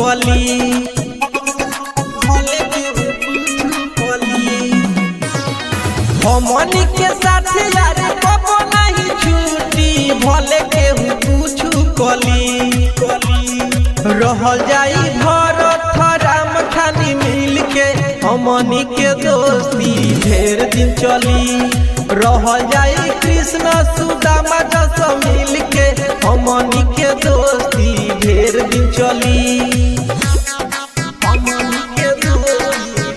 कली भले केहू कुछ कली हमनी के साथ यार कबो नहीं छूटी भले केहू कुछ कली रहल जाई भरत राम खानी मिल के हमनी के दोस्ती ढेर दिन चली रहल जाई कृष्ण सुदामा जस मिल के हमनी के दोस्ती ढेर दिन चली हमनी के दोस्ती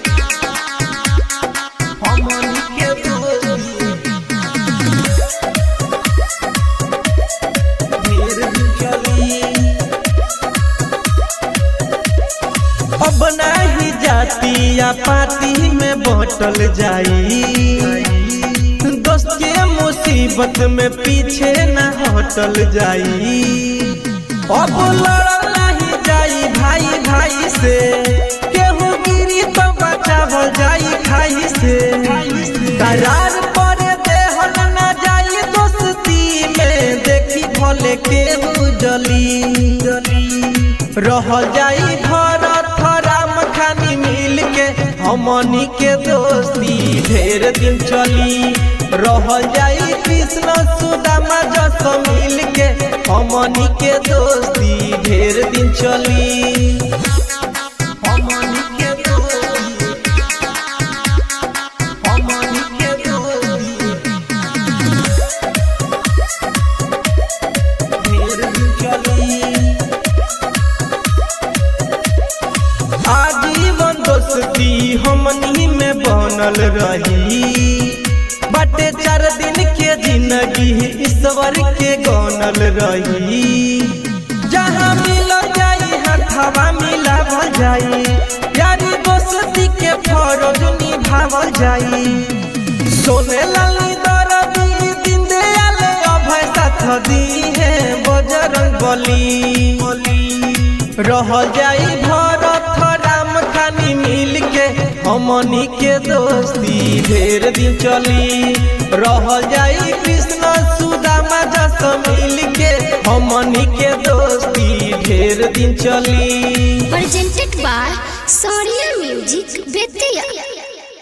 हमनी के दोस्ती ढेर दिन चली अब नहीं जाती या पार्टी में बटल जाई दोस्त के मुसीबत में पीछे न हटल जाई अब लड़ल नहीं जाई भाई भाई से केहू गिरी तो बचावल जाई खाई से करार पर देहल न जाई दोस्ती में देखी भले केहू जली रहल जाई भरत राम खानी मिल के हमनी के दोस्ती ढेर दिन चली रहल जाई कृष्ण सुदामा जस मिल के हमनी के दोस्ती ढेर दिन चली हमनी के दोस्ती हमनी के दोस्ती ढेर दिन चली आजीवन दोस्ती हमनी में बनल रही बटे चार दिन के जिंदगी ईश्वर के गनल रही जहाँ मिल जाई हथवा मिलावल जाई यारी दोस्ती के फरज निभावल जाई सोने लाली दरदी दिन दयाल अभय साथ दी है बजरंग बली रहल जाई भरत राम खानी मिल के हमनी के दोस्ती ढेर दिन चली रहल जाई कृष्ण सुदामा जस मिल के हमनी के दोस्ती ढेर दिन चली presented by Soria Music Betia.